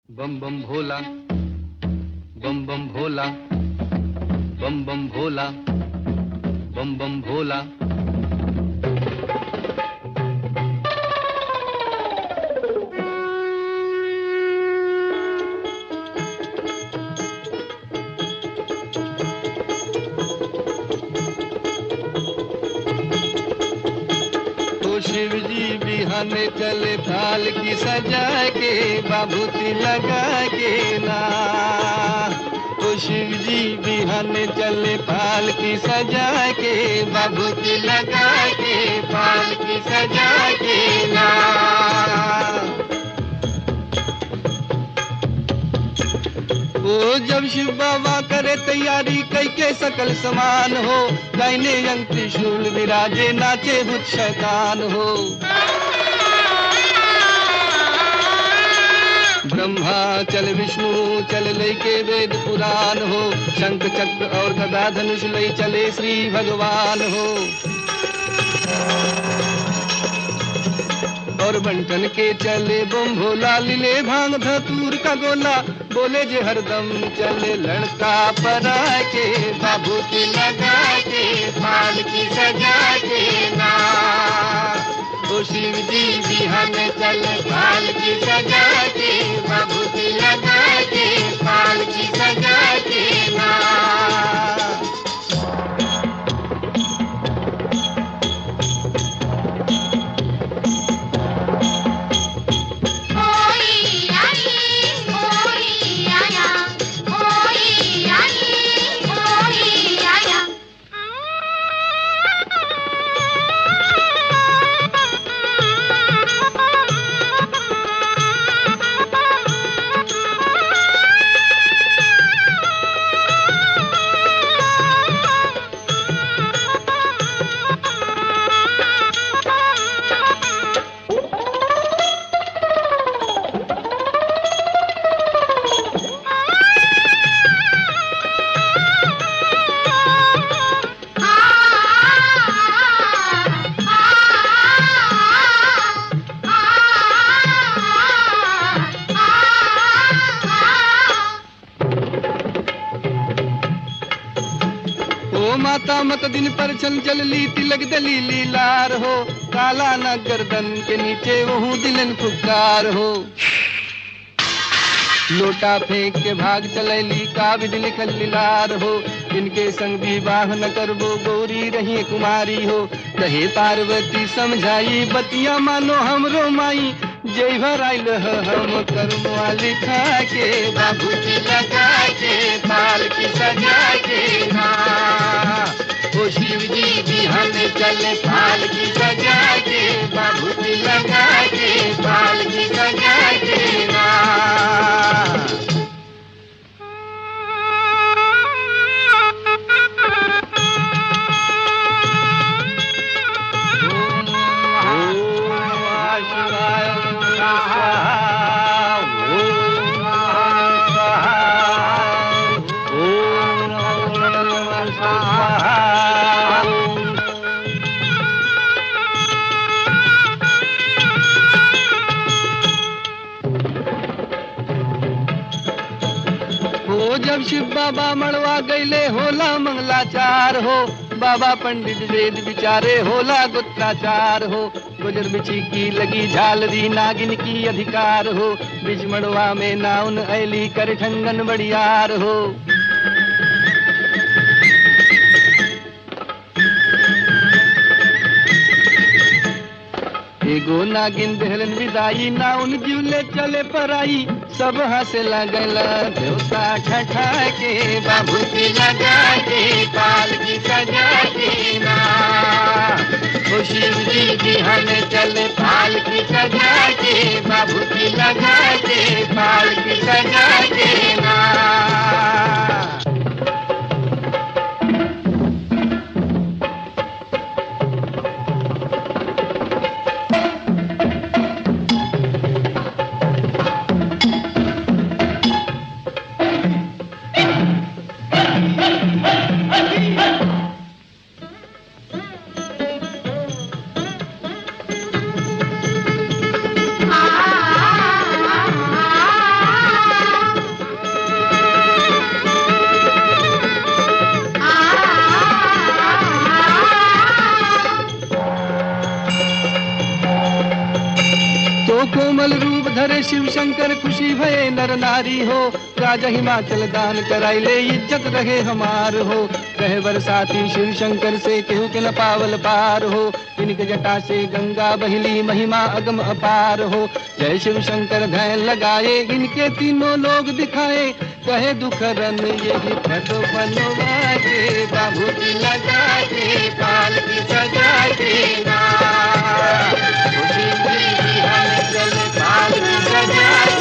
बम बम भोला बम बम भोला बम बम भोला बम बम भोला तो शिव जी बिहाने चले थाल की सजा के बाबूती लगा के ना तो शिव जी बिहाने चले पाल की सजा के बाबूती लगा के पाल की सजा के ना ओ जब शिव बाबा करे तैयारी कई के सकल समान हो दाहिने अंग त्रिशूल विराजे नाचे भूत शैतान हो ब्रह्मा चल विष्णु चल लई के वेद पुराण हो शंख चक्र और गदा धनुष लई चले श्री भगवान हो और बंटन के चले बम भोला लिले भांग धतूर का गोला बोले जे हरदम चले लड़का परा के बाबू की लगा के फाल की सजा के ना ओ शिव जी बिहान चले फाल की सजा के बाबू की लगा के फाल की सजा के ना ओई आई ओई आया ओई आई ओई आया ओ माता मत दिन पर चल चल ली तिलक दलीली लार हो काला न गर्दन के नीचे वहू दिलन फुकार हो लोटा फेंक के भाग चलैली का विधि लिखल लीलार हो इनके संग विवाह न करबो गौरी रही कुमारी हो कहे पार्वती समझाई बतिया मानो हमरो माई जय भर आइल ह हम कर्मवा लिखा के बाबू की लगा के पाल की सजा के ना ओ शिव जी बिहान चले पाल की सजा के बाबू की लगा के पाल की सजा के ना हो जब शिव बाबा मड़वा गईले होला मंगलाचार हो बाबा पंडित वेद विचारे होला गुत्राचार हो गुजर बिछी की लगी झालरी नागिन की अधिकार हो बिज मड़वा में नाउन ऐली कर ठंगन बड़ियार हो एगो नागिन देहलन विदाई नाउन जीवले चले पराई सब हंसे लगल देवता ठठा के बाबू की लगा के पाल की सजा के ना ओ शिव जी बिहान चले पाल की सजा के बाबू की लगा के पाल की सजा के ना आ शिव शंकर खुशी भये नर नारी हो राजा हिमाचल दान कराइले इज्जत रहे हमार हो कहे बरसाती शिव शंकर से केहू के न पावल पार हो इनके जटा से गंगा बहिली महिमा अगम अपार हो जय शिव शंकर धैन लगाए इनके तीनों लोग दिखाए कहे दुख रन यही फटो बनवा के बाबू की लगा के पाल की सजा के ना खुशी खुशी हम चल पाल की सजा